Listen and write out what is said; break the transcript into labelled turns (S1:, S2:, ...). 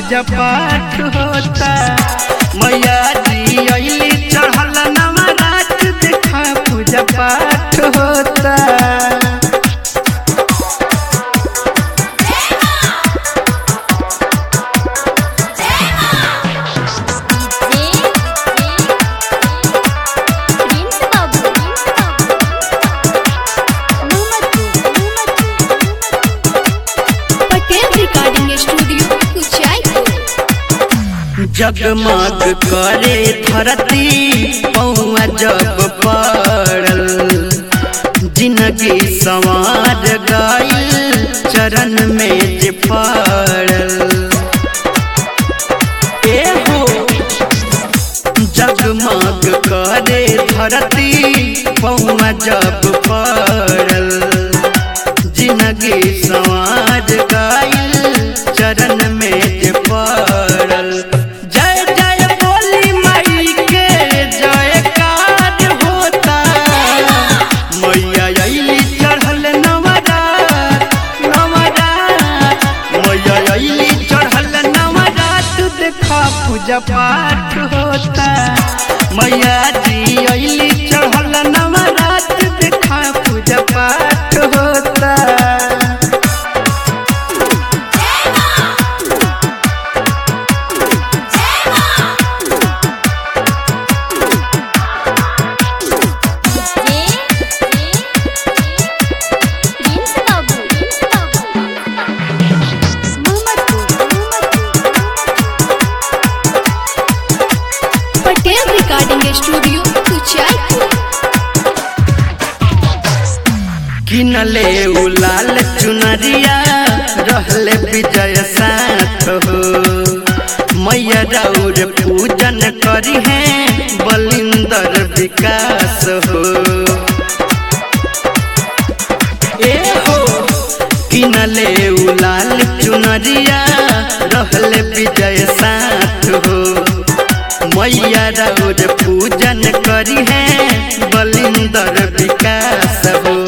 S1: पूजा पाठ होता मैया जी अली चढ़ल नवरात देखा पूजा पाठ होता
S2: प्रिंस बाबू पटेल रिकॉर्डिंग स्टूडियो कुचायपुर
S1: जगमग करे धरती पौआ जब पड़ल जिंदगी संवार गईल चरण में जे पड़ल ए हो जगमग करे धरती पौआ जब पड़ल जिंदगी संवार गईल चरण में जे पड़ल जय जय बोली माई के जयकार होता मैया अली चढ़ल नवरात नवरात मैया अली चढ़ल नवरात देखा पूजा पाठ होता मैया जी अली चढ़ल नवरात देखा पूजा पाठ होता
S2: प्रिंस बाबू पटेल रिकॉर्डिंग स्टूडियो कुचायपुर
S1: किनले उ लाल चुनरिया रहले विजय साथ हो मैया राउर पूजन करी है बलिंदर विकास हो ए हो किनले उ लाल चुनरिया रहले विजय साथ हो मैया राउर पूजन करी है बलिंदर विकास हो